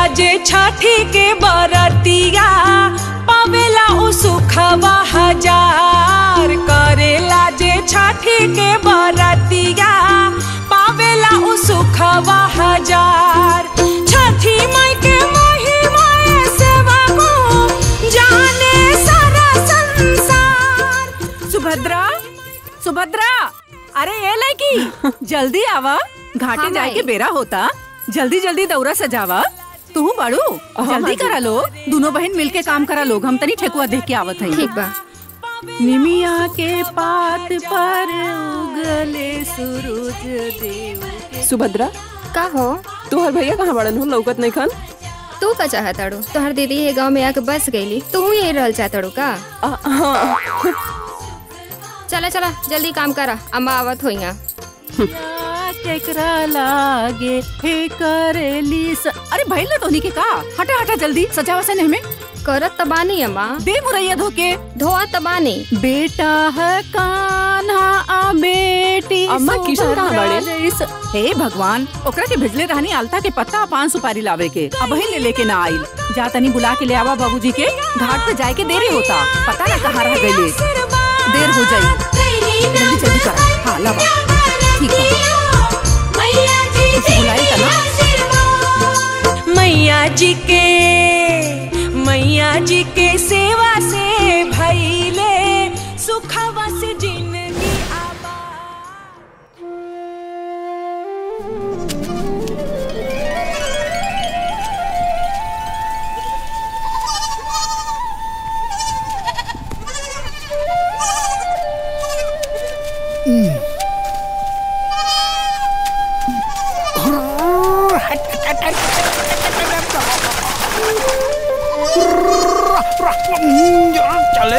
जे छठी के बरतिया पावेला उ सुखवा हजार करेला जे छठी के बरतिया पावेला उ सुखवा हजार छठी माई के महिमा सेवा को जाने सारा संसार सुभद्रा सुभद्रा अरे ये लड़की जल्दी आवा घाटे हाँ, जाए के माई। बेरा होता जल्दी जल्दी दौरा सजावा तू बाड़ू जल्दी करा लो दोनों बहन मिलके काम करा लोग हम तनी ठेकुआ देख के आवत हई ठीक बा निमिया के पात पर उगले सूरज देव सुभद्रा का हो तोहर भैया कहाँ बड़न हो लौकत नहीं खान तू का चाहताड़ू तोहर दीदी ये गांव में आके बस गईली तू यही रहल चाहताड़ू का आ, हाँ चला चला जल्दी काम करा अम्मा आवत होई केकरा लागे हे करेली स... अरे भइल ना तोहनी के का हटा हटा जल्दी सजावा से नहीं में करत तबानी अम्मा दे मुरैया धोके धोआ तबानी बेटा है कान्हा आ बेटी अम्मा, किशन कहाँ सुभद्रा बाड़े? जैस- हे भगवान ओकरा के भेजले रहनी आलता के पत्ता आ पान सुपारी लावे के अब ही ले लेके ना आइल जा तनी बुला के ले आवा बाबूजी के घाट पे जाए के देरी होता पता ना कहाँ रह गए देर हो जाई जल्दी जल्दी करा हाँ लावा ठीक है उसे बुलाई का ना मैया जी के मैया जी के सेवा से भैले सुखवा से जिंदगी आबा चले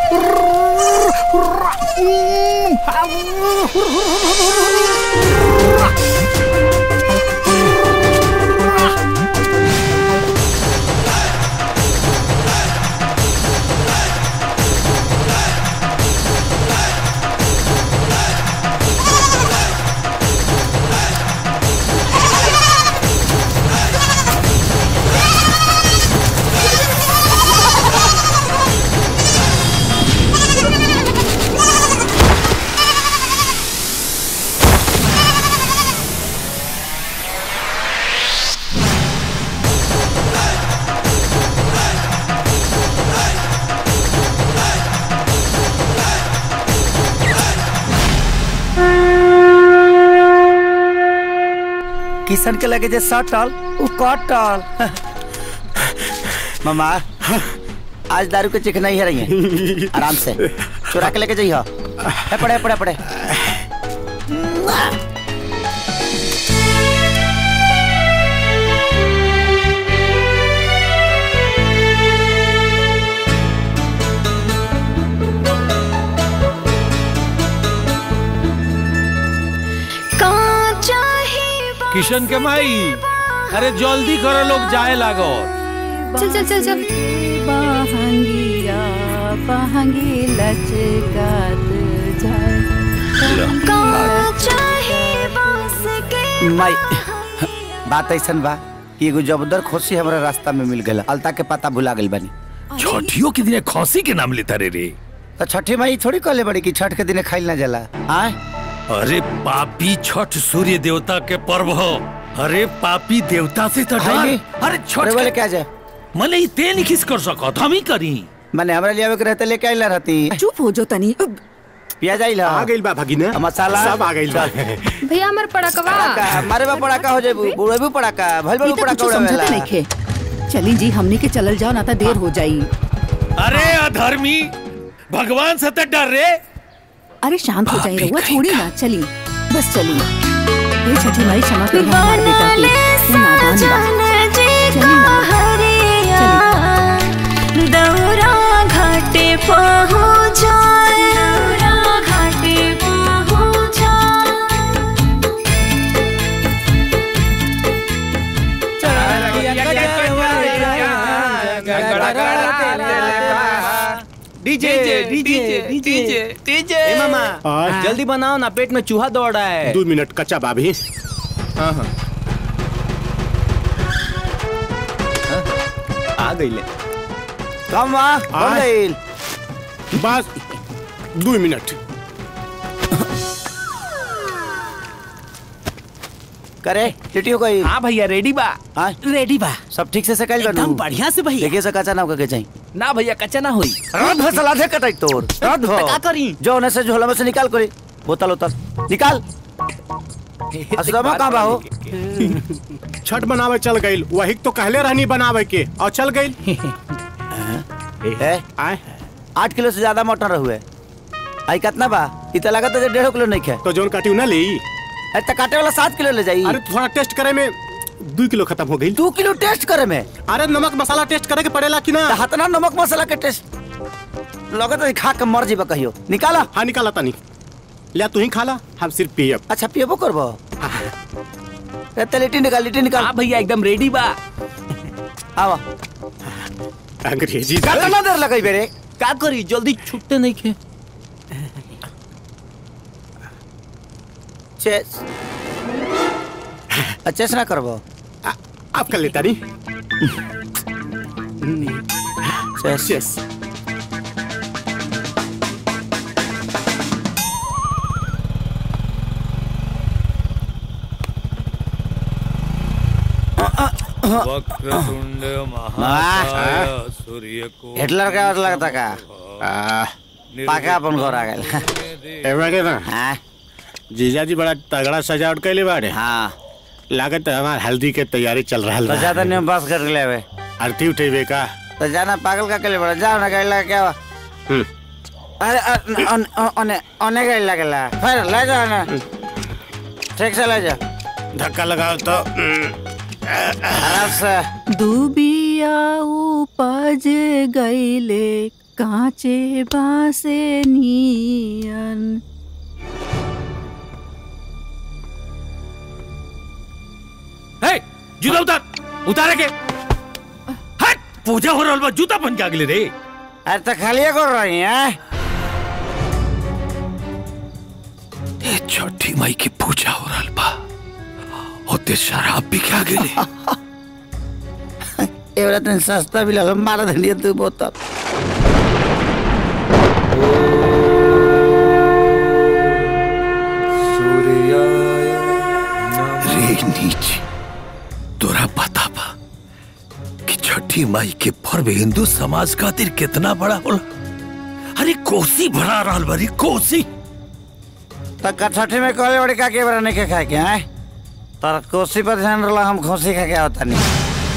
किशन के लगे जे सटल उ कटल मामा आज दारू के चिकना ही है रही है आराम से चुरा के लेके जाइए है पड़े पड़े पड़े किशन के माई अरे जल्दी करो लोग जाए लागो चल चल चल चल बहंगिया बहंगी लचकात जाए माई बात ऐसन बा कि एगो जबरदस्त खुशी हमरा रास्ता में मिल गया अलता के पता भुला गइल बानी छठियों के दिन खौसी के नाम लेता रे रे तो छठी माई थोड़ी कहले बड़ी कि छठ के दिन खाइल ना जाला आय अरे पापी छठ सूर्य देवता के पर्व हो अरे पापी देवता से तो खाइली? डर अरे छठ अरे बोले के- क्या जाए मने ई ते नहीं खिस कर सकत हम ही करी मैंने हमरा लियावे के रहते लेके आइला रहती चुप हो जो तनी पिया जाइला आ गइल बा भगिना मसाला सब आ गइल बा भैया हमार पड़कवा पड़ाका मारे बा पड़ाका हो जाबू बुढ़े भी पड़ाका भइल बा ई तो पड़ाका कुछ समझते उड़ावेला नहीं खे चली जी हमनी के चलल जाओ ना तो देर हो जाई अरे अधर्मी भगवान से तो डर रे अरे शांत हो जाई भाभी रहुआ कहीं छोड़ी का। ना चली बस चली ये छठी माई क्षमा कर हमारे बेटा की वो नादान बा चली ना चली दौरा घाटे पहुँचा दौरा घाटे पहुँचा डीजे डीजे डीजे डीजे मामा आ, जल्दी बनाओ ना पेट में चूहा दौड़ रहा है दो मिनट कच्चा बाबी हाँ हाँ आ गईले कम बा हो आय। गइल बस दू मिनट करे ड्यूटी हो गई हाँ भैया रेडी बा हाँ रेडी बा सब ठीक से सकल कर एकदम बढ़िया से भैया देखिए सका ना के चाहिए ना भैया कच्चा ना होई रात भर सलाह दे कटाई तोर रात भर का करी जो होने से झोला में से निकाल करे बोतल उतल निकाल असलमा कहाँ बा हो छठ बनावे चल गई वही तो कहले रहनी बनावे के और चल गई ए, आए आठ किलो से ज्यादा मटन रहुए आई कितना बा इत लगा तो डेढ़ किलो नहीं खे तो जोन काटी ना ली अरे तो काटे वाला सात किलो ले जाई अरे थोड़ा टेस्ट करे में दू किलो खत्म हो गई दो किलो टेस्ट करे में अरे नमक मसाला टेस्ट करे के पड़ेला कि ना तो हतना नमक मसाला के टेस्ट लगत है खा के मर जीबा कहियो निकाला हाँ निकाला तनी लिया तू ही खा ला हम सिर्फ पियब अच्छा पियबो करबो ए, तो लिट्टी निकाल लिट्टी निकाल हाँ भैया एकदम रेडी बा आवा अंग्रेजी कितना देर लगई बेरे का करी जल्दी छुट्टे नहीं खे चेस चेस ना करबो आप कर लेता नहीं चेस यस वक्रतुंड महाकाय सूर्य को हिटलर का और लगता का पाका अपन घर आ गए एवं के ना हाँ जीजा जी बड़ा तगड़ा सजावट कैले बाड़े हाँ लागत है हमार हल्दी के तैयारी चल रहा तो ज्यादा नहीं बस कर ले बे आरती उठेबे का तो जाना पागल का के लिए बड़ा जाओ ना गाड़ी लगा क्या हुआ हम्म। अरे अ- अन- अ- ओने ओने गाड़ी लगेला फिर ले जाओ ना ठीक से ले जाओ धक्का लगाओ तो आराम से दुबिया उपज गईले कांचे बासे नियन हे जूता उतार उतारे के हट पूजा हो रहल बा जूता पहन के आगले रे अरे तो खाली कर रही है ए छठी माई की पूजा हो रहल बा ओते शराब भी खा गेले एवरा तन सस्ता भी लगा मारा धनिया तू बोतल रे नीच तोरा पता बा कि छठी माई के पर्व हिंदू समाज खातिर कितना बड़ा होला अरे कोसी भरा रहल बरी कोसी तो कठठी में कहले बड़ी का के बरा नहीं के खाए के हैं तर कोसी पर ध्यान रला हम खोसी खा के होता नहीं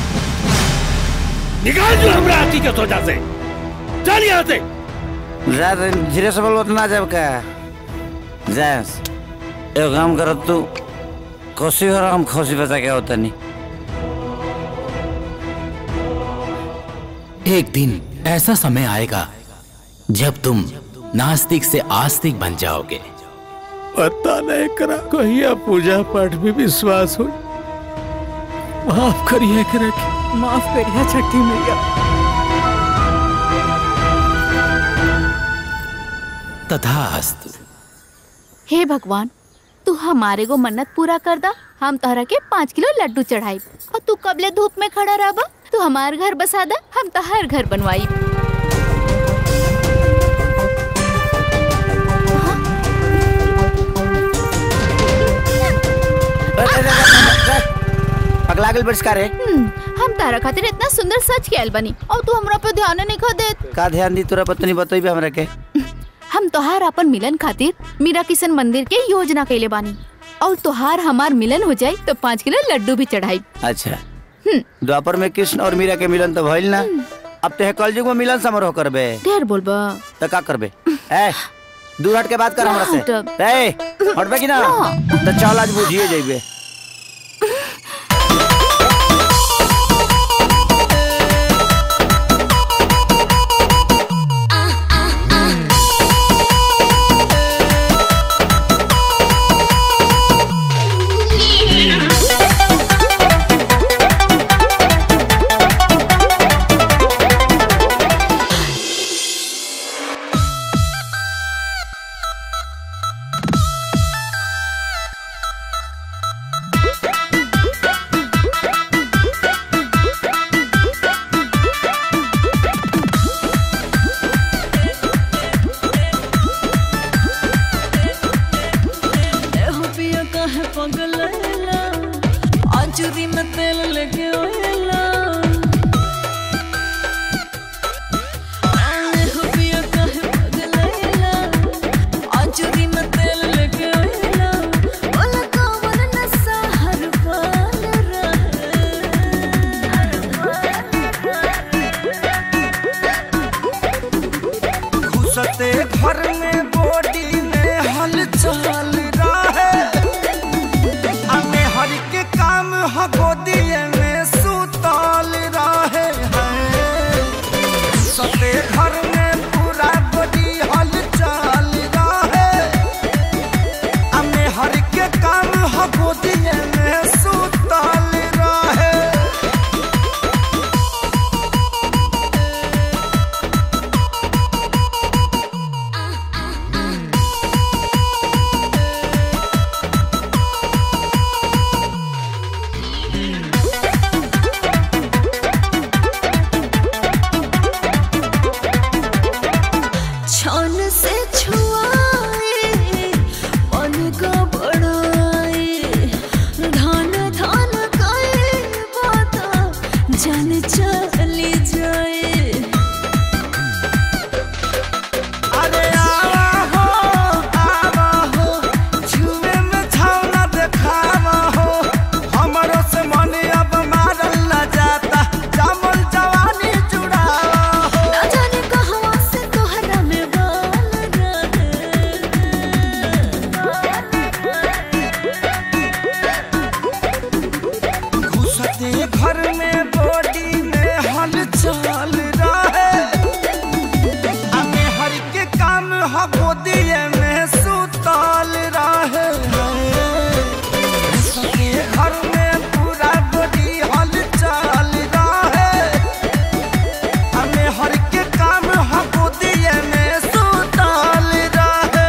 निकाल जो हमरा हाथी के सोचा से चल यहाँ से ज्यादा धीरे से बोलो ना जब का जैस एक काम करो तू कोसी हो रहा हम खोसी बचा के होता नहीं एक दिन ऐसा समय आएगा जब तुम नास्तिक से आस्तिक बन जाओगे पता नहीं करा कहिया पूजा पाठ में विश्वास हो माफ करिए करा के माफ करिया छठी मैया तथास्तु हे भगवान तू हमारे को मन्नत पूरा कर दा हम तोहरा के पाँच किलो लड्डू चढ़ाई और तू कबले धूप में खड़ा रह तू हमार घर बसा दा हम तोहर घर बनवाई पगला गल बरिष्कार है हम्म, हम तारा खातिर इतना सुंदर सच के आयल बनी और तू हमरा पे ध्यान नहीं खा देत का ध्यान दी तोरा पत्नी बतई हमरा के हम तोहार अपन मिलन खातिर मीरा किशन मंदिर के योजना कैले बानी और तोहार हमार मिलन हो जाए तो पाँच किलो लड्डू भी चढ़ाई अच्छा द्वापर में कृष्ण और मीरा के मिलन तो भइल ना अब ते कलयुग में मिलन समारोह करबे ढेर बोलबा तो का करबे ए दूर हट के बात कर हमरा से हटब। ए हटबे कि ना तो चल आज बुझिए जइबे आएला आंचुरी में तेल लेके आएला आने हो पिया काहे पगलाएला आंचुरी में तेल लेके आएला ओला कौन नशा हर पाल घुसते घर में बॉडी में हलचल रहे हमें हर के काम ह गोदिए में सुतल रहे हैं सते घर में पूरा बॉडी हलचल रहे हमें हर के काम ह गोदिए में सुतल रहे छान से छुआए मन का बड़ाए धान धान काए बाता जान चली जाए अरे आवा हो आवा हो छुए में छावना देखावा हो हमरो से मन अब मारल न जाता जामल जवानी जुड़ावा हो ना जाने कहवा से तोहरा में बाल घुसते घर में बॉडी में हलचल रहे हमें हर के काम ह गोदिए में सुतल रहे घुसते घर में पूरा बॉडी हलचल रहे हमें हर के काम ह गोदिए में सुतल रहे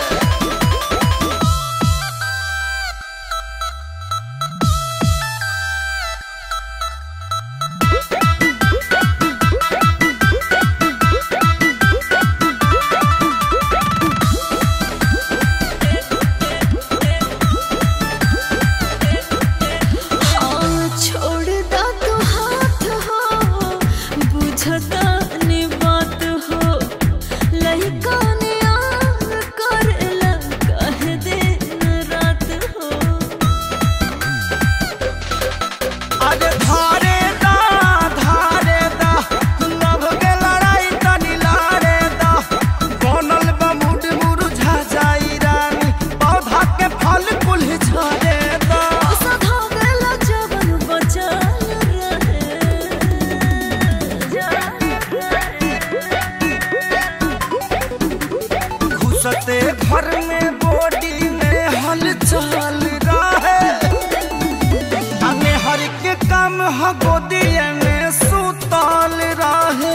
हाँ, छोड़ दा तो हाथ हो बुझता ने बात हो लइका ने आन करेला कह दिन रात हो अरे धारे दा धारे दा लभ के लड़ाई तनी लारे दा बनल बा मुड मुरझा जाई रानी पौधा के फल कुल झरे दा सधा गेला जवन बचल घुसते घर में बॉडी में हलचल रहे हमें हर के काम ह गोदिए में सुतल रहे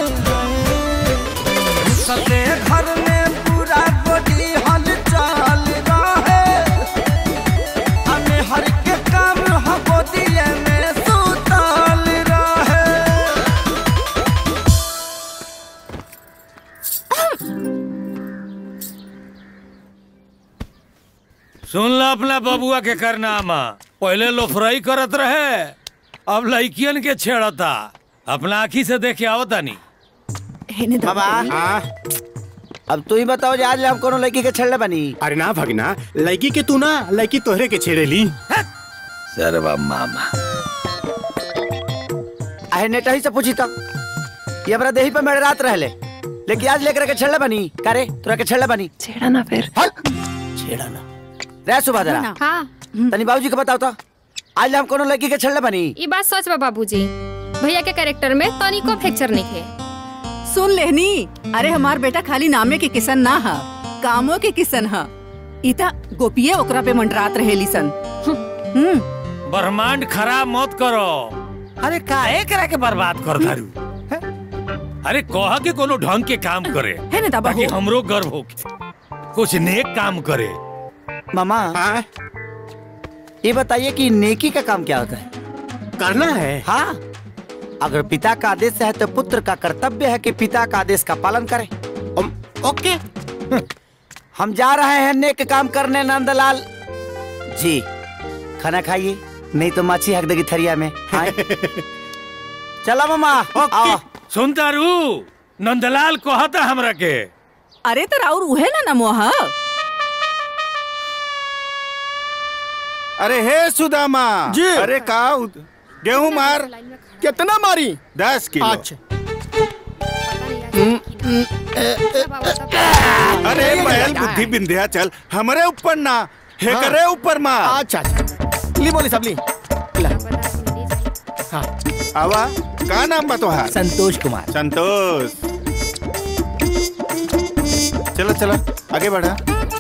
घुसते घर में पूरा बॉडी हलचल रहे हमें हर के काम ह गोदिए में सुतल रहे सुन ला अपना बबुआ के करनामा पहले लोफराई करत रहे अब लड़कियन के छेड़ता अपना आँखी से देखे आओ तानी बाबा अब तू ही बताओ जे आज हम कोनो लड़की के छेड़ले बनी अरे ना भगना लड़की के तू ना लड़की तोहरे के छेड़ेली सरवा मामा आहे नेटा ही से पूछी तो ये हमरा देही पे मेरे रात रहले लेकिन आज लेकर के छेड़ले बनी करे तोरा के छेड़ले बनी छेड़ा ना फिर छेड़ा ना रे सुबह जरा हाँ तनी बाबूजी के बताओ तो आज हम कोनो लड़की के छेड़ले बनी ये बात सच बा बाबूजी भैया के कैरेक्टर में तनिको फ्रैक्चर नहीं है सुन लेहनी अरे हमार बेटा खाली नामे के किसन ना हा कामों के किसन हा इता गोपिये ओकरा पे मंडरात रहेली सन हम्म ब्रह्मांड खराब मत करो अरे काहे करा के बर्बाद कर दारू अरे कहा के कोनो ढंग के काम करे है ना दाबा ताकि हो। हमरो गर्व हो कुछ नेक काम करे मामा ये बताइए कि नेकी का काम क्या होता है करना है हाँ अगर पिता का आदेश है तो पुत्र का कर्तव्य है कि पिता का आदेश का पालन करे ओके हम जा रहे हैं नेक काम करने नंदलाल जी खाना खाइए नहीं तो माछी हक देगी थरिया में हाँ? चला मामा आओ सुनता रू नंदलाल कहता हमरा के अरे तो राउर उहे ना नमोहा अरे हे सुदामा जी। अरे का गेहूं मार कितना मारी दस किलो अच्छा अरे बैल बुद्धि बिंध्या चल हमारे ऊपर ना हे हाँ। करे ऊपर मार अच्छा अच्छा ली बोली सब ली आवा का नाम बा तोहार संतोष कुमार संतोष चलो चलो आगे बढ़ा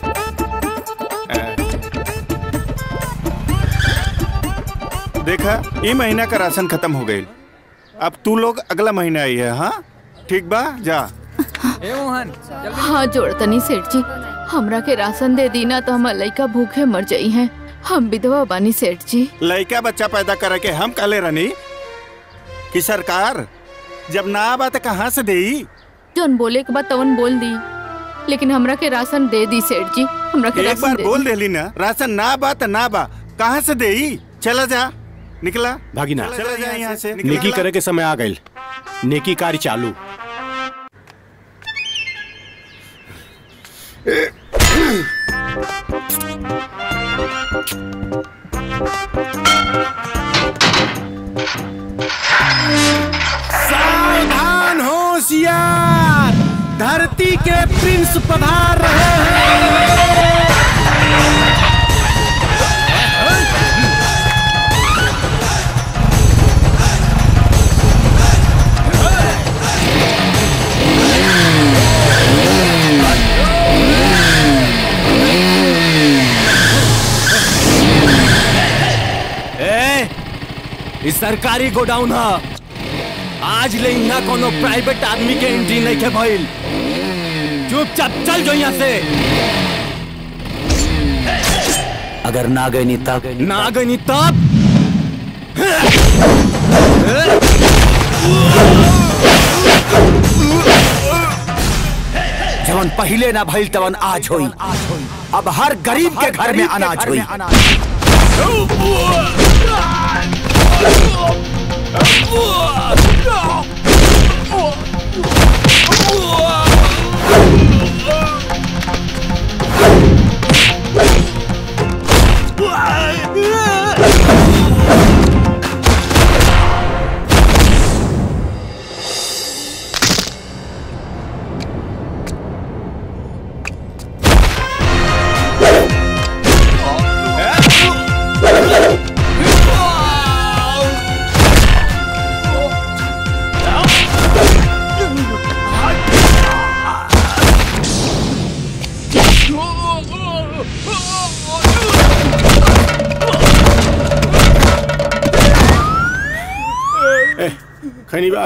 अ, देखा ये महीना का राशन खत्म हो गई अब तू लोग अगला महीना आई है हाँ ठीक बा जा हाँ जोड़तनी सेठ जी हमरा के राशन दे दी ना तो हमार लइका भूखे मर जाई हैं हम विधवा बानी सेठ जी लड़का बच्चा पैदा करे के हम काले रनी कि सरकार जब ना आबा तो कहाँ से देई जोन बोले के बाद तवन बोल दी लेकिन हमरा के राशन दे दी सेठ जी हमरा के एक राशन बार दे बोल दी। देली ना राशन ना बा तो ना बा कहाँ से देई चला जा निकला भागिना चला जा यहाँ से नेकी करे के समय आ गई नेकी कार्य चालू सावधान होशियार धरती के प्रिंस पधार रहे ए, ई सरकारी गोडाउन ह आज ले यहाँ कोनो प्राइवेट आदमी के एंट्री नहीं के भइल चुपचाप चल जो यहाँ से अगर ना गई नहीं तब ना गई तब जवन पहले ना भइल तवन आज होई अब हर गरीब के घर में अनाज होई खनी बा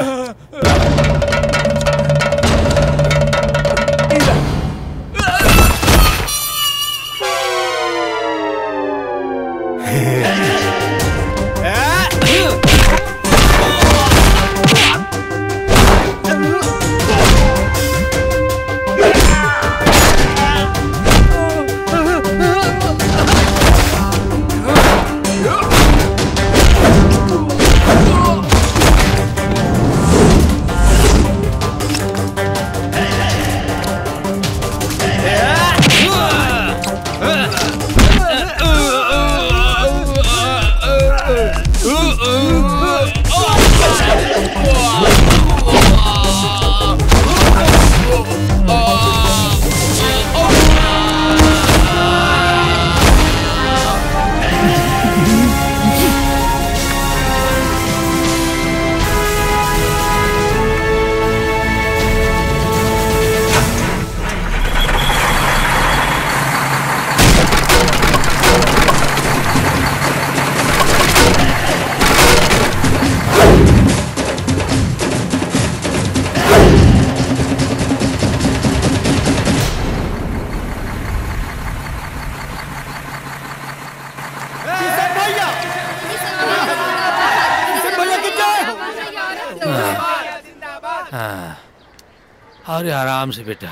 हाँ अरे आराम से बेटा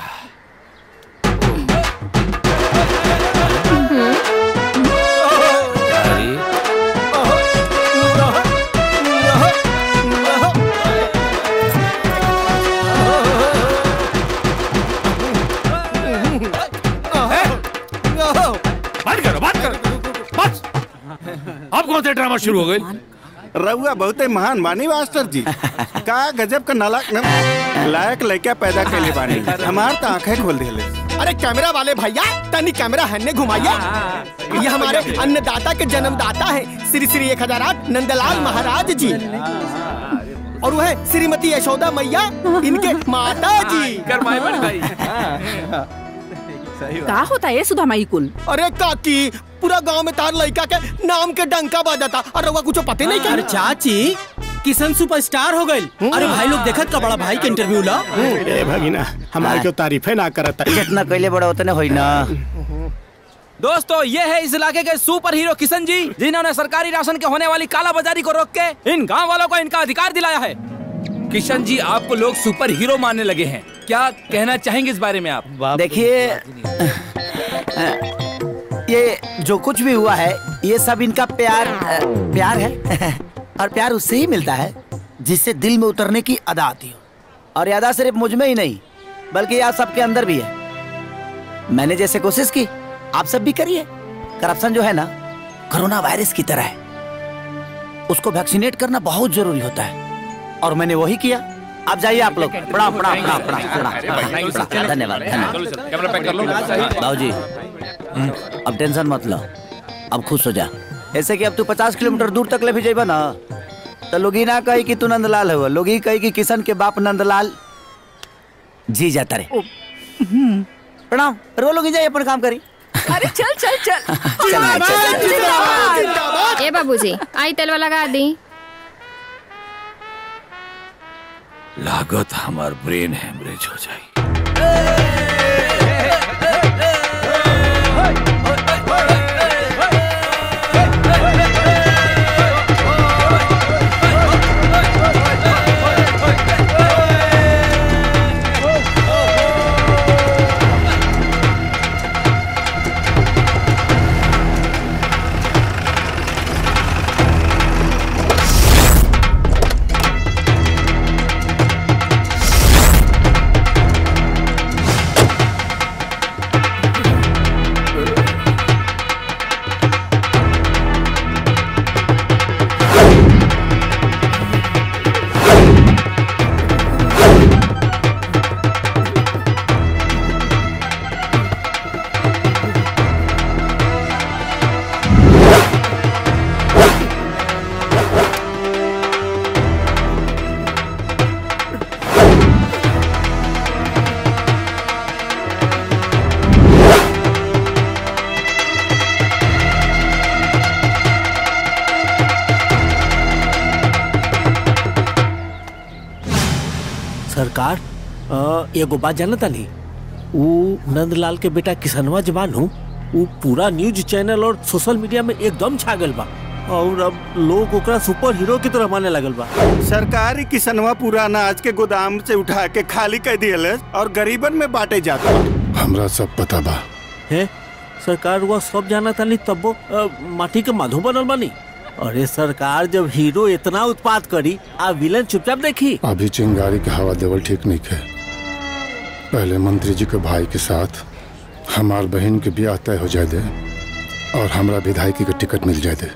अरे अब कौन सा ड्रामा शुरू हो गई रउआ बहुत ही महान बानी मास्टर जी का गजब का नालायक न- लायक लड़का पैदा कैले बानी हमार तो आंखें खोल दिले अरे कैमरा वाले भैया तनी कैमरा हन्ने घुमाइए ये हमारे अन्नदाता के जन्मदाता है श्री श्री एक हजार आठ नंदलाल महाराज जी और वह श्रीमती यशोदा मैया इनके माता जी का होता है सुधा माई कुल अरे काकी पूरा गांव में तार लड़का के नाम के डंका बजाता और रउआ कुछ पते नहीं अरे क्या चाची किशन सुपरस्टार हो गई अरे भाई लोग देखत का बड़ा भाई के इंटरव्यू ला ए भगिना हमारे को तारीफे ना करता जितना कैले बड़ा उतने होई ना दोस्तों ये है इस इलाके के सुपर हीरो किशन जी जिन्होंने सरकारी राशन के होने वाली काला बाजारी को रोक के इन गांव वालों को इनका अधिकार दिलाया है किशन जी आपको लोग सुपर हीरो मानने लगे हैं क्या कहना चाहेंगे इस बारे में आप देखिए ये जो कुछ भी हुआ है ये सब इनका प्यार अ, प्यार है और प्यार उससे ही मिलता है जिससे दिल में उतरने की अदा आती हो और ये अदा सिर्फ मुझ में ही नहीं बल्कि आप सबके अंदर भी है मैंने जैसे कोशिश की आप सब भी करिए करप्शन जो है ना कोरोना वायरस की तरह है उसको वैक्सीनेट करना बहुत जरूरी होता है और मैंने वही किया आप जाइए आप लोग प्रणाम प्रणाम प्रणाम प्रणाम प्रणाम प्रणाम। धन्यवाद धन्यवाद बाबूजी अब टेंशन मत लो अब खुश हो जा ऐसे कि अब तू पचास किलोमीटर दूर तक ले भी जेबा ना तो लोग ही ना कही कि तू नंदलाल हो लोग ही कही कि किशन के बाप नंदलाल जी जाता रे प्रणाम रो लोग जाइए अपन काम करी अरे चल चल चल ए बाबूजी आई तेलवा लगा दी लागत हमार ब्रेन हेमरेज हो जाए सरकार अ, एगो बात जानत तानी ऊ नंदलाल के बेटा किसनवा जवान हूँ ऊ पूरा न्यूज चैनल और सोशल मीडिया में एकदम छा गल बा और अब लोग ओकरा सुपर हीरो की तरह माने लगल बा सरकारी किसनवा पूरा अनाज के गोदाम से उठा के खाली कर दियल और गरीबन में बांटे जाता हमरा सब पता बा है सरकार हुआ सब जाना तानी तब वो माटी के माधो बनल बानी अरे सरकार जब हीरो इतना उत्पाद करी आ विलन चुपचाप देखी अभी चिंगारी के हवा देवल ठीक नहीं है पहले मंत्री जी के भाई के साथ हमार बहन के ब्याह तय हो जाए दे और हमरा विधायकी के टिकट मिल जाए दे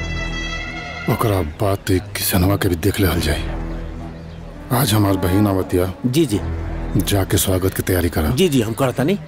ओकरा बाद तो एक किसनवा के भी देख ले जाए आज हमार बहन आवतिया जी जी जाके स्वागत की तैयारी करा जी जी हम करता नहीं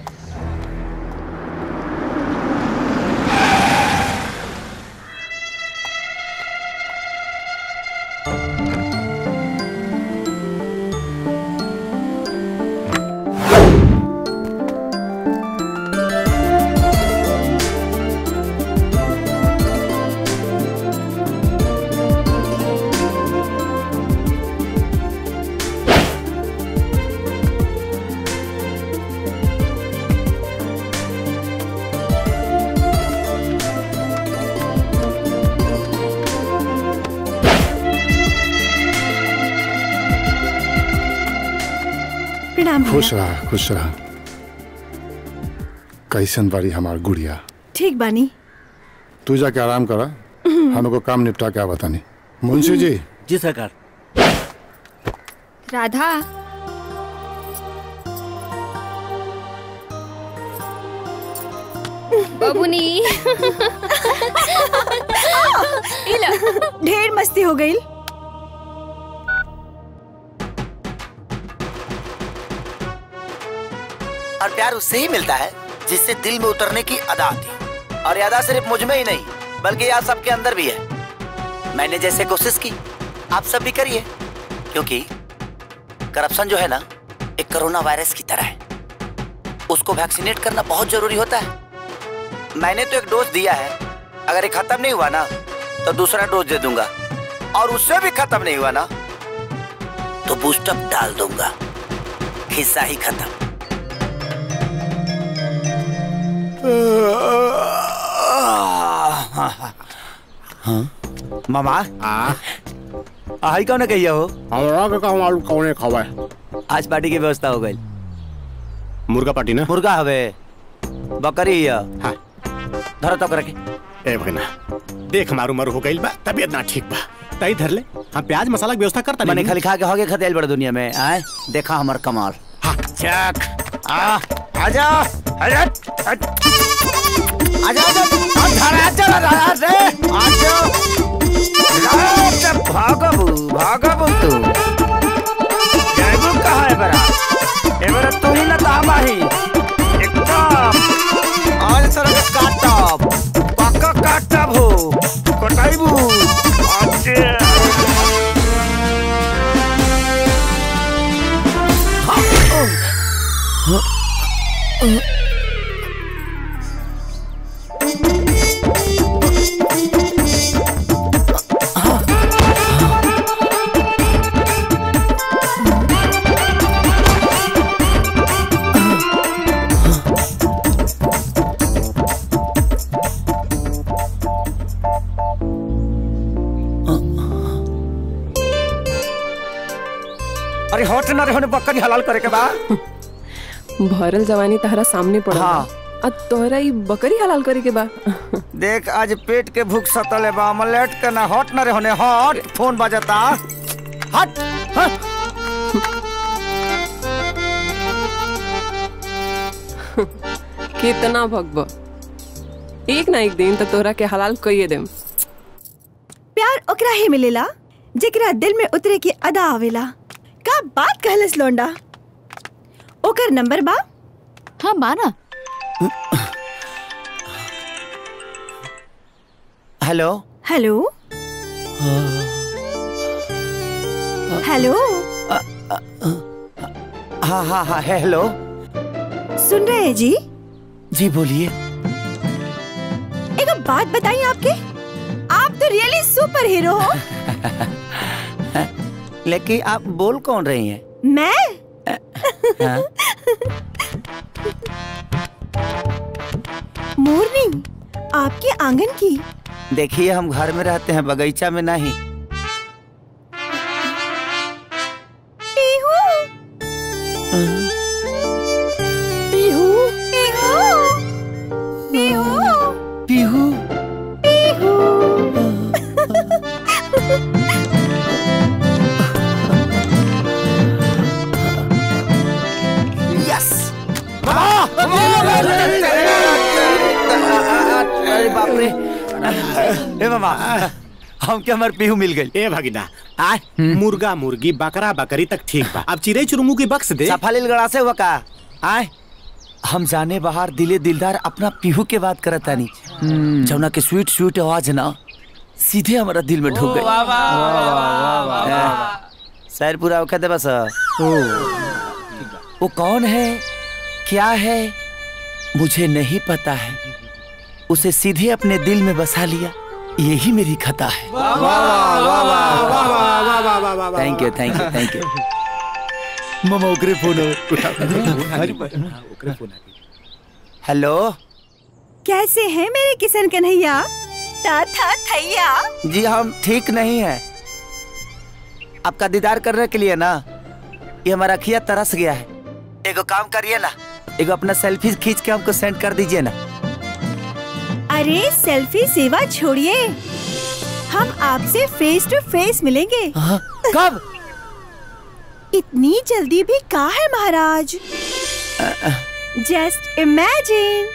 प्रणाम खुश रहा खुश रहा कैसन बारी हमार गुड़िया ठीक बानी तू जाके आराम करा हमको काम निपटा के बतानी मुंशी जी जी सरकार राधा बबुनी हो गई और प्यार उससे ही मिलता है जिससे दिल में उतरने की अदा आती है और ये अदा सिर्फ मुझ में ही नहीं बल्कि यार सबके अंदर भी है मैंने जैसे कोशिश की आप सब भी करिए क्योंकि करप्शन जो है ना एक कोरोना वायरस की तरह है उसको वैक्सीनेट करना बहुत जरूरी होता है मैंने तो एक डोज दिया है अगर ये खत्म नहीं हुआ ना तो दूसरा डोज दे दूंगा और उससे भी खत्म नहीं हुआ ना तो बूस्टअप डाल दूंगा हिस्सा ही खत्म हाँ? मामा आई कौन कहिया हो हमरा के कहूं आलू कौने खवाए आज पार्टी की व्यवस्था हो गई मुर्गा पार्टी ना मुर्गा हवे बकरी है हाँ धरो तो करके ए भगना देख मारू मारू हो गइल बा तबीयत ना ठीक बा तई धर ले हम प्याज मसाला की व्यवस्था करता मैंने खाली खा के हो गए खतेल बड़े दुनिया में आए देखा हमार कमाल चक आ आजा आजा आजा आजा आजा आजा आजा रे आजा आजा भागबू भागबू तू जाइबू कहाँ है बरा ए बरा तू ही ना तामा ही एकदम आज सर काटब पक्का काटब हो कटाइबू अच्छा अरे हट ना रे होने बकरी हलाल करे के बा भरल जवानी तहरा सामने पड़ा हाँ। आ तोहरा ई बकरी हलाल करे के बा देख आज पेट के भूख सतले बा अमलेट के ना हट ना रे होने हट फोन बजता हट हट कितना भगब एक ना एक दिन तो तोहरा के हलाल कइए देम प्यार ओकरा ही मिलेला जेकरा दिल में उतरे की अदा आवेला का बात कहलस लोंडा ओकर नंबर बा हाँ बाना हेलो हेलो हेलो हाँ हाँ हाँ हेलो सुन रहे हैं जी जी बोलिए एक बात बताइए आपके आप तो रियली सुपर हीरो हो लेकिन आप बोल कौन रही हैं मैं हाँ? मोरनी आपके आंगन की देखिए हम घर में रहते हैं बगीचा में नहीं पीहू पीहू पीहू पीहू पीहू यस अरे बाप रे ए मामा हम के हमार पीहू मिल गई ए भगिना आ मुर्गा मुर्गी बकरा बकरी तक ठीक बा अब चिड़ै चुरमू की बक्स दे सफालिल गड़ा से हुआ का आए हम जाने बाहर दिले दिलदार अपना पीहू के बात करत तानी जौना के स्वीट स्वीट आवाज ना सीधे हमारा दिल में ढुक गई वाह, वाह, वाह, वाह, वाह, वाह। शायर पूरा औखा दे बस वो कौन है क्या है मुझे नहीं पता है उसे सीधे अपने दिल में बसा लिया यही मेरी खता है thank you thank you thank you मामा ओकरे फोन हेलो कैसे हैं मेरे किशन कन्हैया था था थैया जी हम ठीक नहीं है आपका दीदार करने के लिए ना ये हमारा अखिया तरस गया है एगो काम करिए ना एगो अपना सेल्फी खींच के हमको सेंड कर दीजिए ना अरे सेल्फी सेवा छोड़िए हम आपसे फेस टू फेस मिलेंगे कब इतनी जल्दी भी कहा है महाराज जस्ट इमेजिन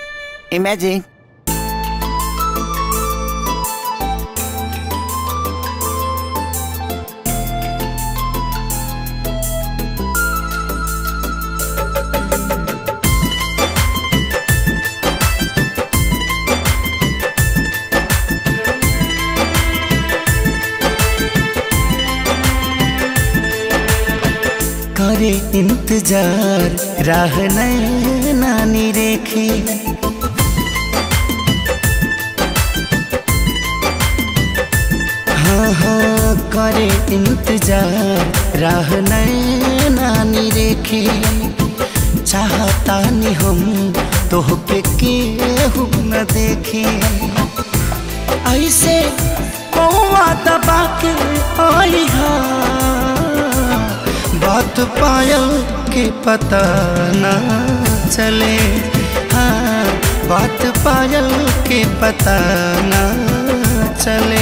इमेजिन करे इंतजार राह नानी रेखे हाँ हाँ करे इंतजार राह नानी रेखे चाहता नहीं हम तोहके केहू न देखे ऐसे कौआ दबा के आई हा बात पायल के पता न चले हाँ बात पायल के पता न चले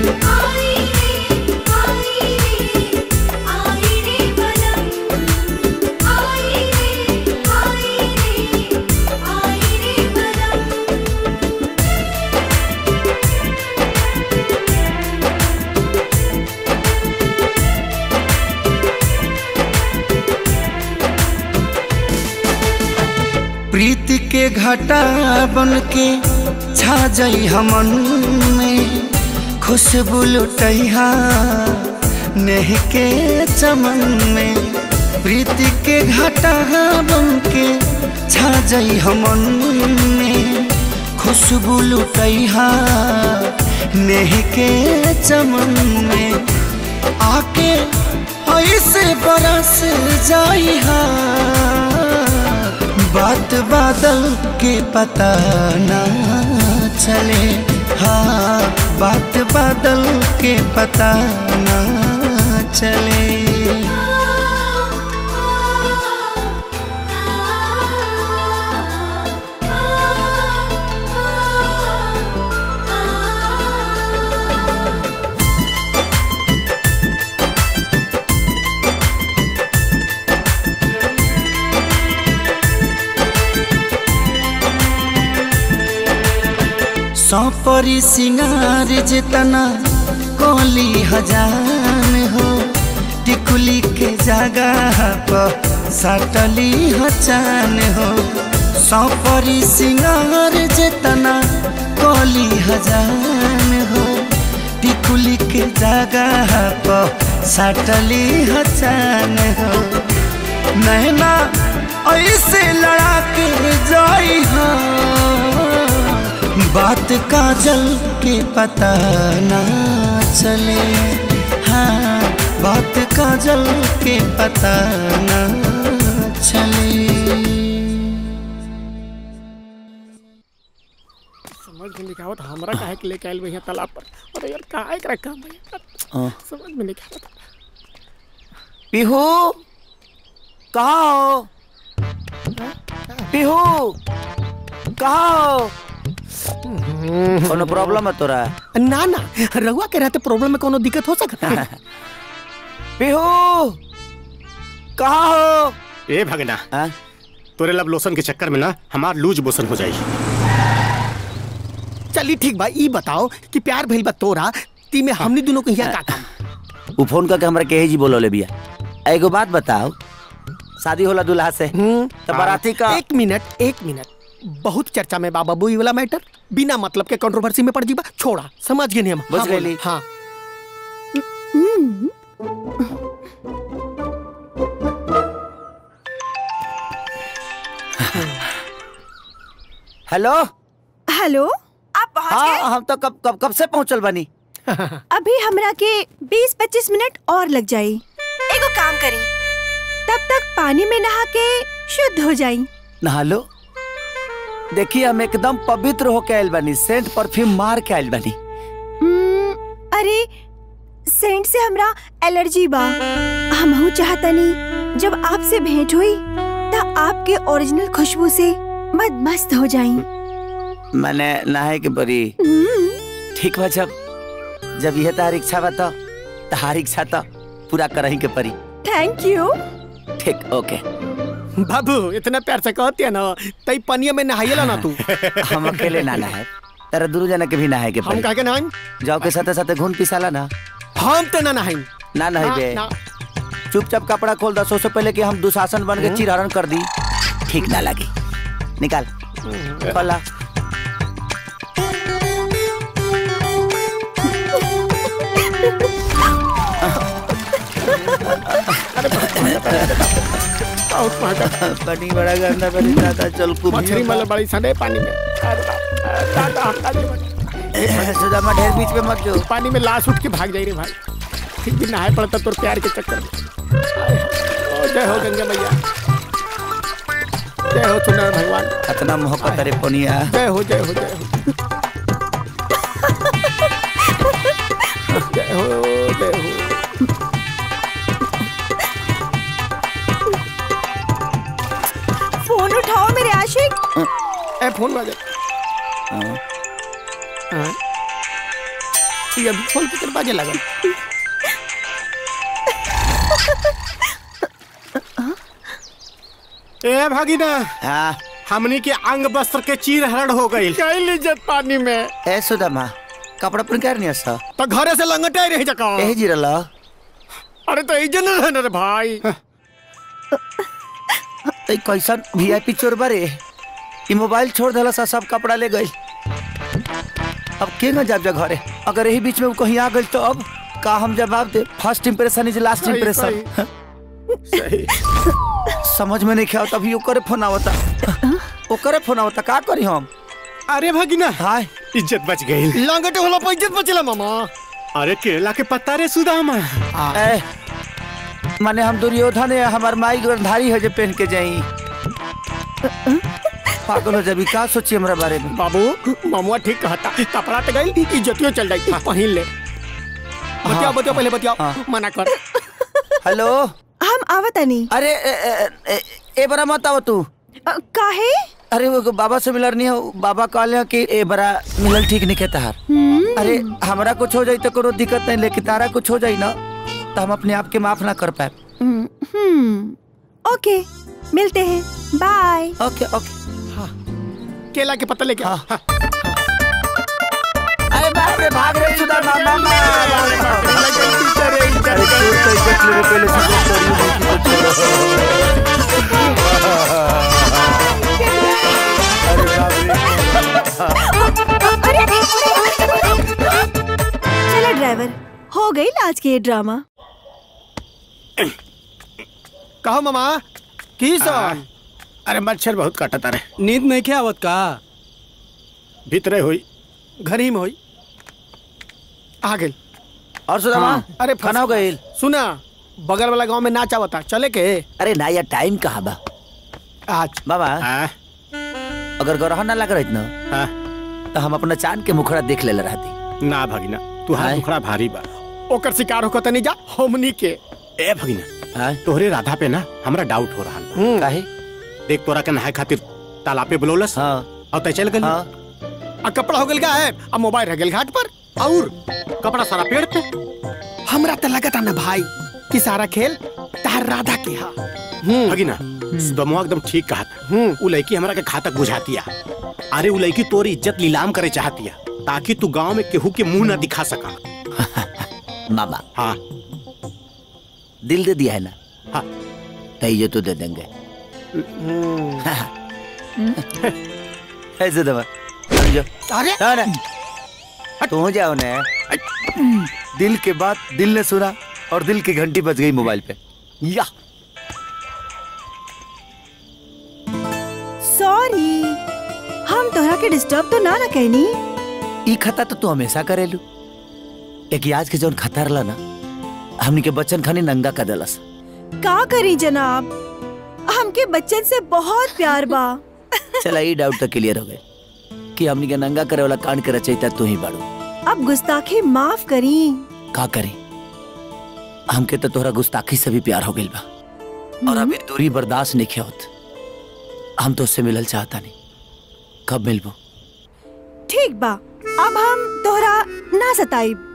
प्रीति के घटा बन के छा जाई हमन में खुशबू लुटैहा नेह के चमन में प्रीति के घटा बन के छा जाई हमन में खुशबू लुटैहा नेह के चमन में आके ऐसे बरस जाई हा बात बादल के पता ना चले हाँ बात बादल के पता ना चले सौपरी सिंगार जितना कोली हजान हो टिकुली के जगह पर सटली हचान हो सौपरी सिंगार जितना कोली हजान हो टिकुली के जगह पर सटली हचान हो नैना ऐसे लड़ा के जाई हाँ बात काजल के पता ना चले हाँ बात काजल के पता ना चले समझ में नहीं आवत हमरा काहे के लेके आइल भैया तालाब पर अरे यार काहे करा काम भैया हाँ। समझ में नहीं आवत पीहू कहाँ हो पीहू कहाँ हो कोनो प्रॉब्लम है तोरा ना ना रहुआ के रहते प्रॉब्लम में कोनो दिक्कत हो सकता है पीहू कहाँ हो ए भगना तोरे लब लोशन के चक्कर में ना हमार लूज मोशन हो जाई चली ठीक बा ई बताओ कि प्यार भइल बा तोरा ती में हमनी दोनों को यहाँ का काम उ फोन करके हमरा केहे जी बोलोले बिया एगो बात बताओ शादी होला दूल्हा से तो बाराती का एक मिनट एक मिनट बहुत चर्चा में बाबा बुई वाला मैटर बिना मतलब के कंट्रोवर्सी में पड़ जीबा छोड़ा समझ गए नहीं हम बुझ हाँ, गइली। बोलो, हाँ हेलो हेलो आप पहुंच हाँ हम तो कब कब कब से पहुंचल बनी अभी हमरा के 20-25 मिनट और लग जाई एगो काम करी तब तक पानी में नहा के शुद्ध हो जाई नहा लो देखिए हम एकदम पवित्र होके आयल बनी सेंट परफ्यूम मार के आयल बनी हम्म, अरे सेंट से हमरा एलर्जी बा हमहू चाहतनी जब आपसे भेंट हुई तब आपके ओरिजिनल खुशबू से मद मस्त हो जाई मैंने नहाए के बरी ठीक बा जब जब यह तार इच्छा बा तो तहार इच्छा तो पूरा करही के परी थैंक यू ठीक ओके बाबू इतना प्यार से कहती है ना तई पनिया में नहाइला ना तू हम अकेले ना नहाए तेरा दुनू जना के भी नहाए के हम परी कह के नहाई जाओ के साथे साथे घून पिसाला ना हम तो ना नहाई ना नहीं बे ना, चुपचाप कपड़ा खोल दो से पहले कि हम दुशासन बन के चिरहरण कर दी ठीक ना लगी निकाल खोला बहुत महंगा पानी बड़ा गंदा बड़ी दादा चल कुछ मछली मतलब बड़ी सने पानी में अरे बाप, अरे दादा अरे बाप। सुदामा ढेर बीच में मत जो पानी में लाश उठ के भाग जाई रे भाई ठीक भी नहाए पड़ता तोर प्यार के चक्कर में ओ, जय हो गंगा मैया जय हो सुंदर भगवान इतना मोहब्बत अरे पनिया जय हो जय हो जय हो जय हो जय हो फोन उठाओ मेरे आशिक ए फोन बाजे हाँ। ये अभी फोन कितने बाजे लगल ए भागीना हाँ हमनी के अंग वस्त्र के चीर हरण हो गई गई इज्जत पानी में ए सुदामा कपड़ा पर कर नहीं हसा तो घरे से लंगटे रही जका ए जिरला अरे तो इज्जत न रहना रे भाई ए कैसन वीआईपी चोर बारे ई मोबाइल छोड़ देला सा सब कपड़ा ले गई अब के न जाब जा घरे अगर यही बीच में वो कहीं आ गई तो अब का हम जवाब दे फर्स्ट इंप्रेशन इज लास्ट सही, इंप्रेशन समझ में नहीं खेल तभी ओकरे फोन आवता ओकरे फोन आवता का करी हम अरे भगिना हाय इज्जत बच गई लंगटे होला पर इज्जत बचला मामा अरे केला के पत्ता रे सुदामा ए माने हम दुर्योधन है हमार माई गंधारी है जो पहन के जाई पागल हो जाबी का सोची हमरा बारे में बाबू मामुआ ठीक कहता कपड़ा तो गई इज्जतियो चल जाई पहिन ले बतियाओ बतियाओ पहले बतियाओ मना कर हेलो हम आवतनी अरे ए, ए, ए, ए बरा मत आव तू काहे अरे वो बाबा से मिलर नहीं हो बाबा कहले कि ए बरा मिलल ठीक नहीं कहता हार अरे हमरा कुछ हो जाई तो कोनो दिक्कत नहीं लेकिन तारा कुछ हो जाई ना तो हम अपने आप के माफ ना कर पाए हम्म ओके मिलते हैं बाय ओके ओके केला के पत्ता लेके आ हाँ। अरे बाप रे भाग रे सुधा मामा अरे चोर तो इज्जत ले पहले से चलो ड्राइवर हो गई आज की ये ड्रामा कहो मामा की सो अरे मच्छर बहुत काटता रे नींद नहीं क्या आवत का भीतरे हुई घर ही में हुई आ गई और सुदामा अरे खाना हो गई सुना बगल वाला गांव में नाच आवता चले के अरे ना यार टाइम कहाँ बा आज बाबा अगर गरह ना लग रही ना तो हम अपना चांद के मुखड़ा देख ले रहती ना भगिना तू हाथ मुखड़ा भारी बा ओकर शिकार होकर तनी जा हमनी के ए भगिना तोहरे राधा पे ना हमरा डाउट हो रहा काहे देख तोरा के नहाए खातिर तालाब पे बुलौलस हाँ और तय चल गल आ कपड़ा हो गल का है अब मोबाइल रह गल घाट पर और कपड़ा सारा पेड़ पे हमरा तो लगता ना भाई कि सारा खेल तार राधा के हा भगिना दमुआ एकदम ठीक कहा था उ लड़की हमरा के घातक बुझातिया अरे उ लड़की तोरी इज्जत नीलाम करे चाहतिया ताकि तू गांव में केहू के मुंह ना दिखा सका मामा हाँ दिल दे दिया है ना हाँ तो ये तो दे देंगे ऐसे दबा समझो अरे अरे तू जाओ ना दिल के बात दिल ने सुना और दिल की घंटी बज गई मोबाइल पे या सॉरी हम तोहरा के डिस्टर्ब तो ना ना कहनी ई खता तो तू हमेशा करेलू एक आज के जौन खतर ला ना हमनी के बच्चन खानी नंगा कर देलस का करी जनाब हमके बच्चन से बहुत प्यार बा चला ई डाउट तो क्लियर हो गए कि हमनी के नंगा करे वाला कांड के रचयिता तू ही बाड़ू अब गुस्ताखी माफ करी का करें हमके तो तोहरा गुस्ताखी से भी प्यार हो गइल बा और अभी दूरी बर्दाश्त नहीं होत हम तो उससे मिलल चाहता नहीं कब मिलबो ठीक बा अब हम तोहरा ना सताइब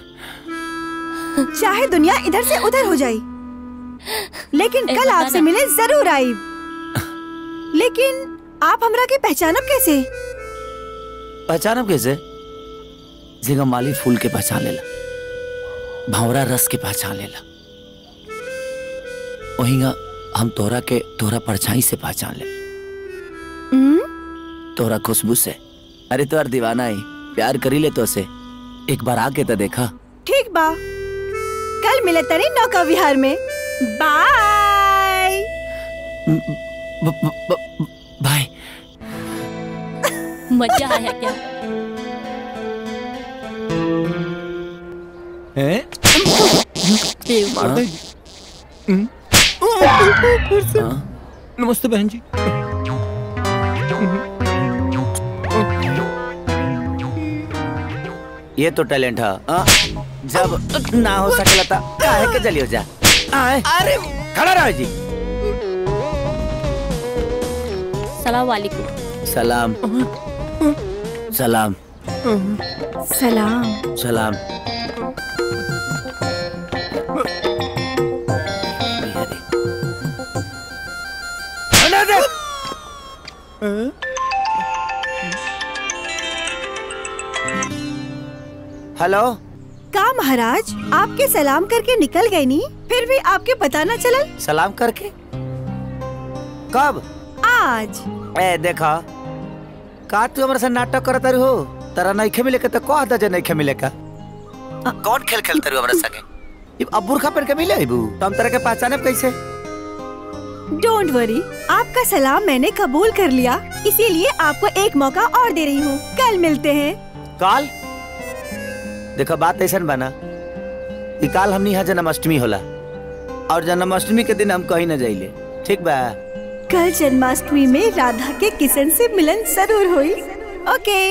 चाहे दुनिया इधर से उधर हो जाई लेकिन ए, कल बता आपसे ना। मिले जरूर आईब लेकिन आप हमरा के पहचानब कैसे पहचानब कैसे जिंगा माली फूल के पहचान लेला भंवरा रस के पहचान लेला वहींगा हम तोहरा के तोहरा परछाई से पहचान ले तोहरा खुशबू से अरे तोहर दीवाना ही प्यार करी ले तो से एक बार आके तो देखा ठीक बा कल मिले तनी नौका विहार में बाय ब- ब- ब- भाई मजा आया क्या हैं? मार दे। नमस्ते बहन जी ये तो टैलेंट है हाँ, जब ना हो सकेला था काहे के जलियो जा आए अरे खड़ा रहो जी सलाम वालेकुम सलाम सलाम सलाम सलाम हेलो का महाराज आपके सलाम करके निकल गए नी फिर भी आपके पता न चलल सलाम करके कब आज ए देखा का तू हमारे साथ नाटक करत रही हो तारा नइखे मिले के तो कह दा जे नइखे मिले का कौन खेल खेलते रहो हमारे संगे अब अब बुरखा पहन के मिले अबू तो हम तरह के पहचाने कैसे डोंट वरी आपका सलाम मैंने कबूल कर लिया इसीलिए आपको एक मौका और दे रही हूँ कल मिलते हैं काल देखो बात ऐसा बना कि काल हमनी यहाँ जन्माष्टमी होला और जन्माष्टमी के दिन हम कहीं न जाइले ठीक बा कल जन्माष्टमी में राधा के किशन से मिलन जरूर हुई ओके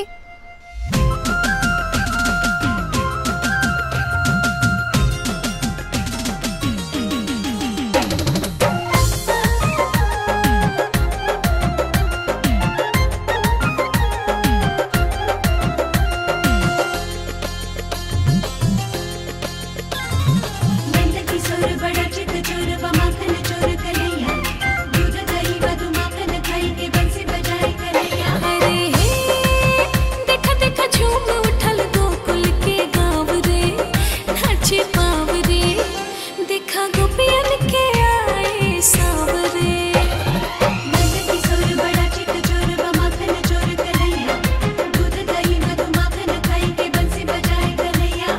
किशोर बड़ा चित चोर व माखन चोर कन्हैया दूध दही मधु माखन खाई के बंसी बजाए कन्हैया अरे हे देखा देखा झूम उठल गोकुल के गाँव रे नाचे पाव रे देखा गोपियन के आए सावरे नंद किशोर बड़ा चित चोर व माखन चोर कन्हैया दूध दही मधु माखन खाई के बंसी बजाए कन्हैया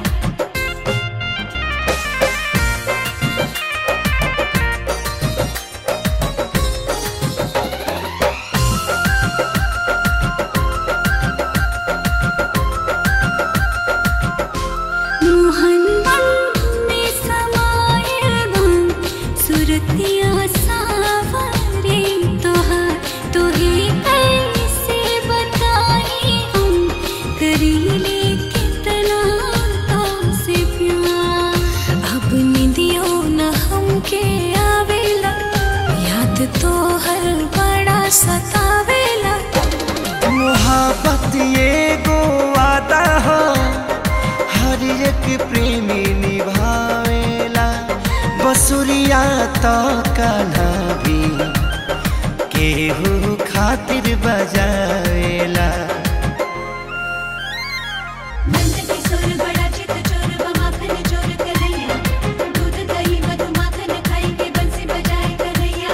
मोहन में समाये मन सुरतिया सावरे तोहार तोहे कैसे बताई हम करीले कितना तो से प्यार अब निदियो न हमके आवेला याद तो हर बड़ा सतावेला मोहब्बत ये गो वादा हो हर एक प्रेमी निभावेला बसुरिया तो कान्हा भी केहू खातिर बजावेला नंद किशोर बड़ा चित चोर व माखन चोर कन्हैया दूध दही मधु माखन खाई के बंसी बजाए कन्हैया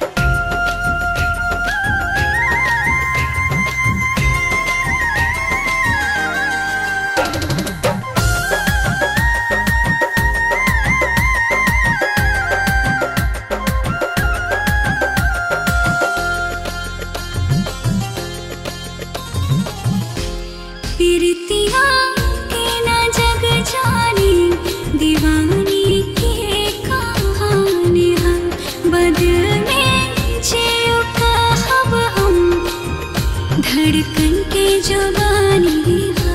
पीरतिया के न जग जानी दीवानी के कहानी हम बदल में जियो कहब हम धड़कन के जुबानी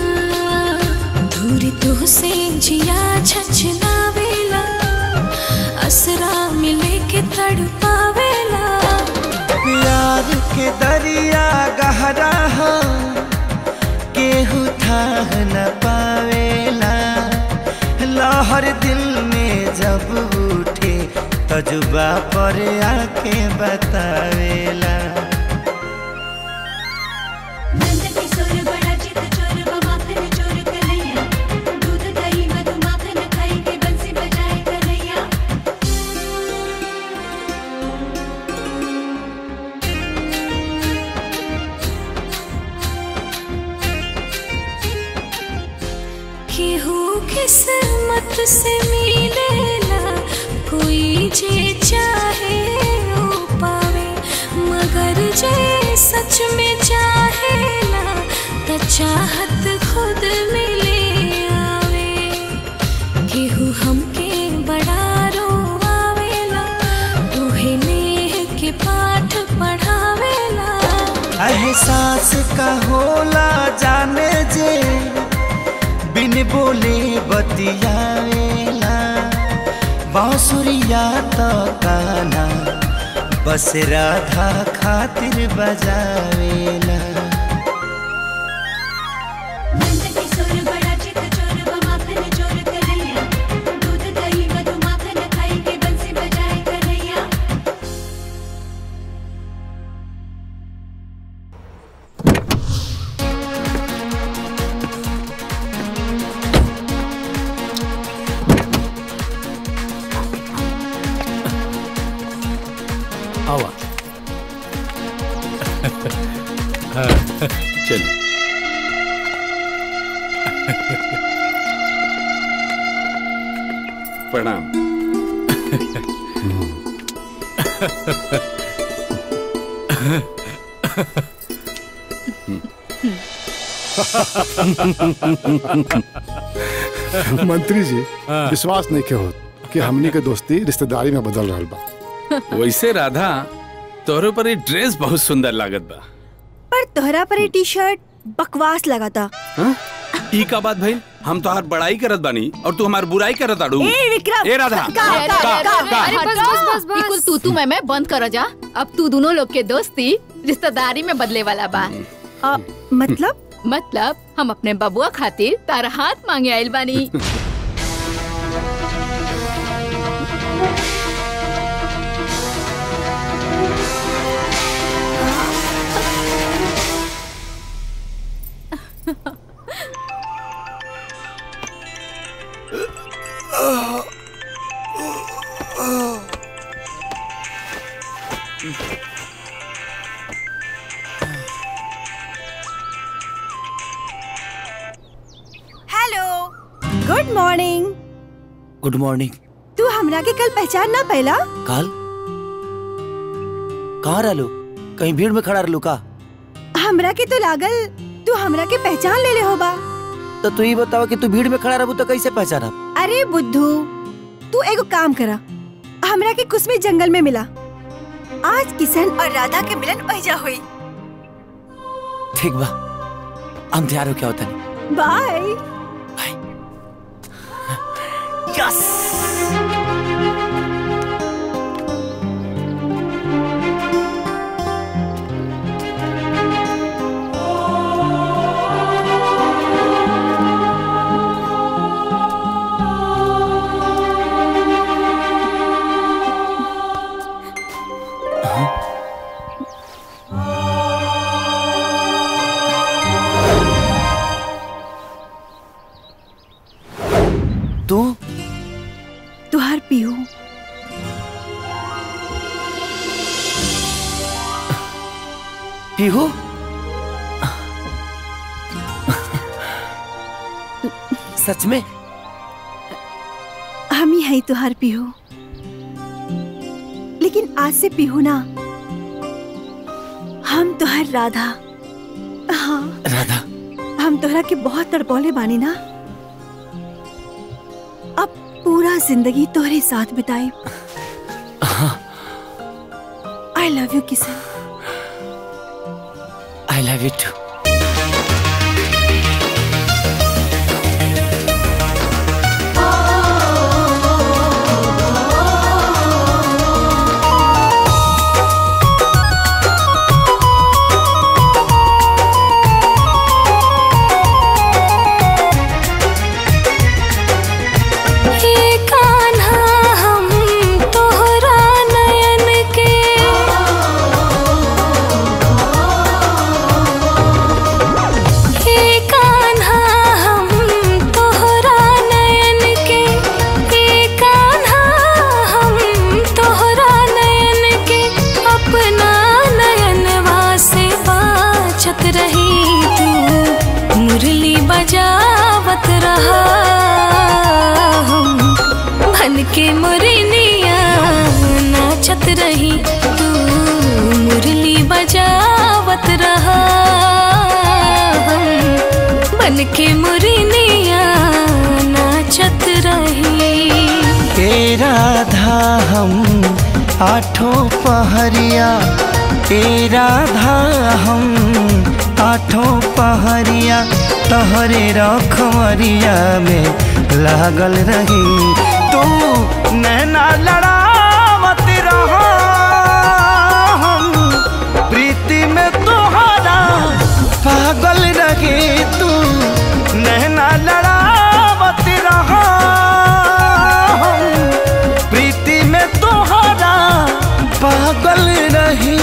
दूर तो से जिया छछलावेला असरा मिले के तड़पावेला प्यार के दरिया गहरा हो केहू थाह न पावेला लहर दिल में जब उठे तजुबा पर आके बतावेला नंद किशोर बड़ा चित चोर व माखन चोर कन्हैया दूध दही मधु माखन खाई के बंसी बजाए कन्हैया केहू किस्मत से मिलेला कोई जे चाहे ओ पावे जे सच में चाहेला त चाहत खुद मिले आवे केहू हमके बड़ा रोवावेला तूहे नेह के पाठ पढ़ावेला एहसास का होला जाने जे बिन बोले बतियावेला बांसुरिया तो काना बस राधा खातिर बजावेला नंद किशोर बड़ा चित चोर व माखन चोर कन्हैया दूध दही मधु माखन खाई के बंसी बजाए कन्हैया आवा हाँ, चलो प्रणाम मंत्री जी विश्वास नहीं के हो कि हमनी के दोस्ती रिश्तेदारी में बदल रहा बा वैसे राधा तोहरे पर ये ड्रेस बहुत सुंदर लागत बा पर तोहरा पर ये टी शर्ट बकवास लगा था हाँ? ई का बात भाई हम तो हर बड़ाई करत बानी और तू हमार बुराई करत आड़ू ए, विक्रम! ए राधा का- अरे, का- अरे, अरे, का- अरे, बस बस बस बस बिल्कुल तू तू मैं मैं बंद करो जा अब तू दोनों लोग के दोस्ती रिश्तेदारी में बदले वाला बा आ, मतलब मतलब हम अपने बबुआ खातिर तारा हाथ मांगे आइल बानी hello good morning good morning तू हमरा के कल पहचान ना पहला काल कहाँ रहलू कहीं भीड़ में खड़ा रहलू का हमरा के तो लागल तू हमरा के पहचान ले ले होबा तो तू ही बतावा कि तू भीड़ में खड़ा रहबू तो कैसे पहचाना अरे बुद्धू तू एगो काम करा हमरा के कुछ में जंगल में मिला आज किशन और राधा के मिलन पैजा हुई ठीक बा हम तैयार हो क्या होता नहीं बाय यस तू तुहार पीहू पीहू सच में हम ही है तुहार पीहू लेकिन आज से पीहू ना हम तुहार राधा हाँ राधा हम तोहरा के बहुत तड़पौले बानी ना अब पूरा जिंदगी तोहरे साथ बिताई I love you Kishan I love you too हे कान्हा हम तोहरा नयन के हे कान्हा हम तोहरा नयन के हे कान्हा हम तोहरा नयन के अपना नयनवा से बाचत रही तू मुरली बजावत रहा हम बन के मुरनिया नाचत रही तू मुरली बजा बन के मुरनिया नाचत रही ए राधा हम आठों पहरिया ए राधा हम आठों पहरिया तहरे रखमरिया में लागल रही तू नैना लड़ावत रहा हम प्रीति में तोहरा पागल रही तू नैना लड़ावत रहा हम प्रीति में तोहरा पागल रही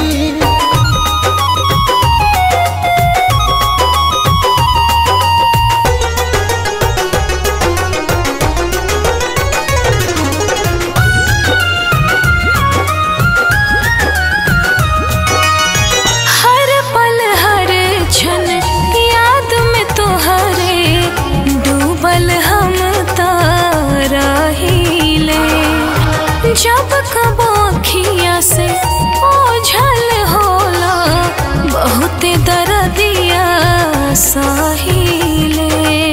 हर पल हर क्षण याद में तोहरे डूबल हम तारा हिले जब कब अखिया से ओझल होला बहुत दर्दिया साहिले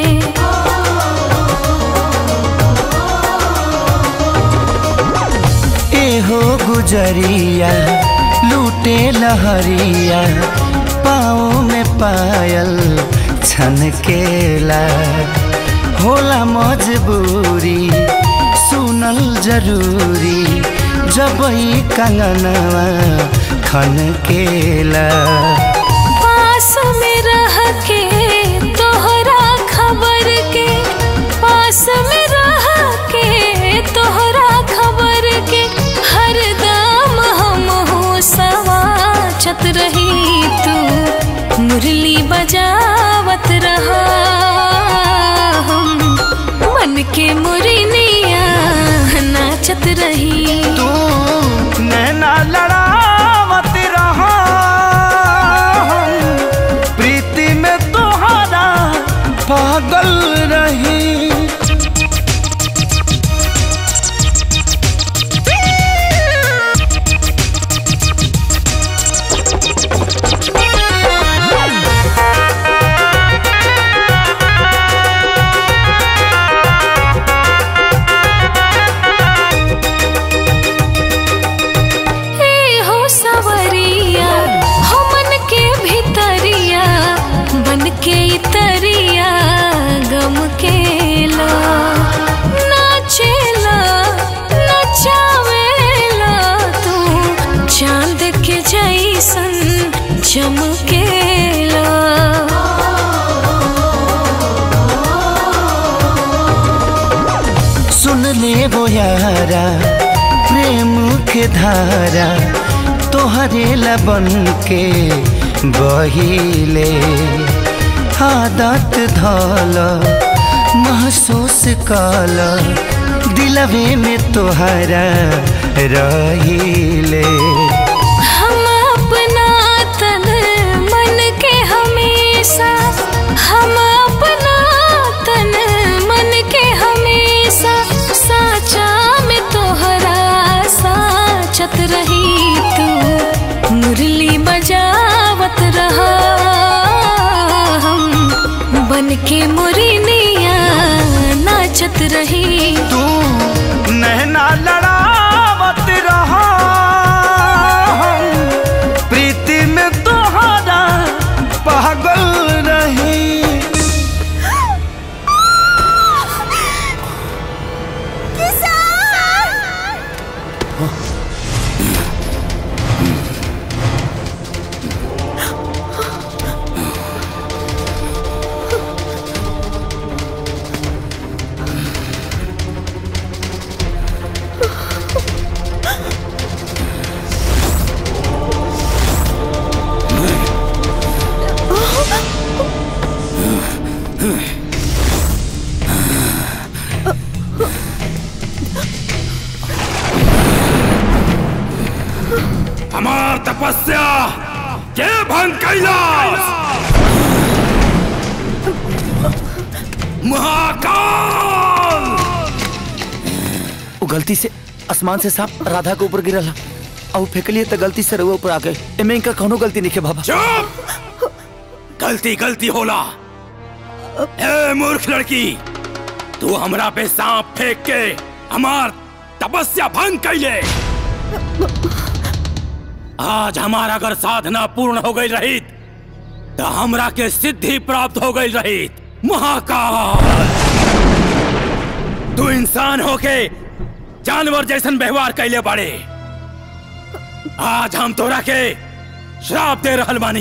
एहो गुजरिया लूटे लहरिया पाँव में पायल छनकेला होला मजबूरी सुनल जरूरी जब ई कंगनवा खनकेला पास में रह के तोहरा खबर के पास में रह के तोहरा खबर के हर दाम हम हो सवाचत रही तू मुरली बजावत रहा हम मन के मुरनिया नाचत रही तू नैना लड़ावत रहा हम प्रीति में तोहरा पागल रही हे हो सवरिया हो मन के भितरिया बन के इतरिया गम के ला नाचेला नचावेला तू चांद के जैसन चमकेला सुन ले वो यारा प्रेम के धारा तोहरे लबन के बहिले आदत धल महसूस कल दिलवे में तोहरा रहिले हम अपना तन मन के हमेशा हम अपना तन मन के हमेशा साचा में तोहरा साचत रही तू मुरली बजावत रहा हम बन के मुरनिया नाचत रही तू नैना लड़ावत रहा हम प्रीति में तोहरा पागल रही हमार तपस्या के भंग कैलाश महाकाल वो गलती से आसमान से सांप राधा के ऊपर गिरल और फेंकलिए तो गलती से रउआ ऊपर आ गए एमे इनका कौनो गलती नहीं है बाबा चुप गलती गलती होला ए मूर्ख लड़की तू हमरा पे सांप फेंक के हमार तपस्या भंग कैले आज हमारा अगर साधना पूर्ण हो गई रही तो हमरा के सिद्धि प्राप्त हो गई रही महाकाल तू इंसान होके जानवर जैसन व्यवहार कैले बाड़े आज हम तोरा के श्राप दे रहल बानी